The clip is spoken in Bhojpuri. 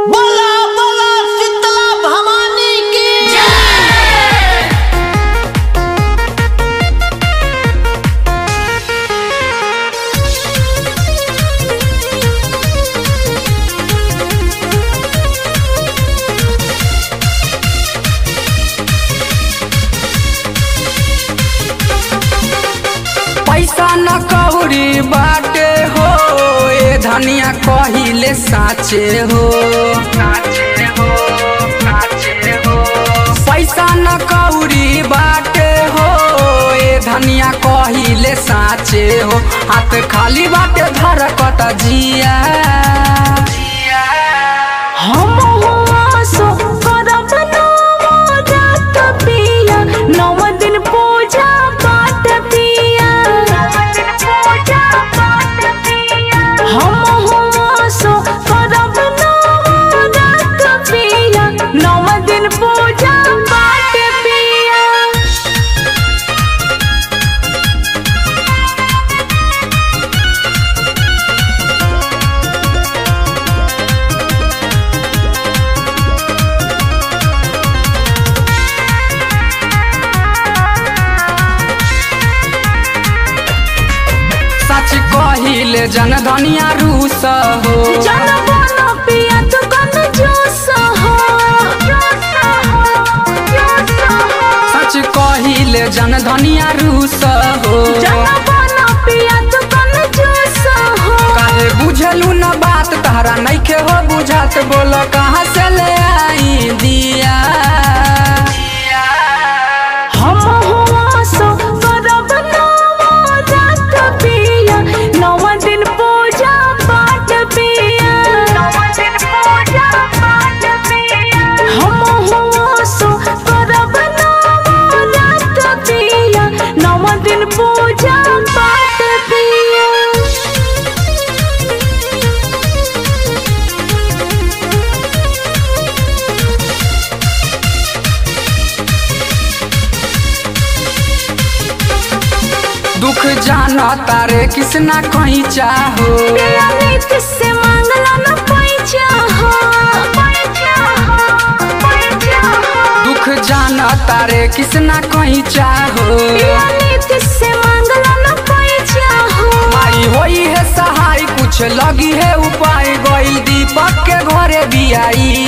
बोला बोला शीतला भवानी की पैसा न कौड़ी बाटे हो ए धनिया कहिले साचे हो पैसा न कौड़ी बाटे हो ए धनिया कहिले साचे हो हाथ खाली बाटे धरकत जिया हम हुआ सो करब नवरात पिया नव दिन पूजा पाठ पिया हम हुआ सो करब नवरात पिया नव दिन पूजा पाठ पिया सच कहिले जन धनिया रूस हो जन बनो पिया तू कन जोस हो सच कहिले जन धनिया रूस हो जन बनो पिया तू कन जोस हो काहे बुझलू न बात तहरा नइखे हो बुझात बोल कहाँ से ले आई दिया हम हुआ सो करब नवरात पिया नव दिन पूजा पाठ पिया हम हुआ सो करब नवरात पिया नव दिन पूजा पाठ पिया दुख जान तारे किसना कहीं चाहो पिया नीत से मांगला न पैसा हो दुख जान तारे किसना कहीं चाहो पिया नीत से मांगला न पैसा हो आई होई है सहाय कुछ लगी है उपाय गइल दीपक के घरे बियाई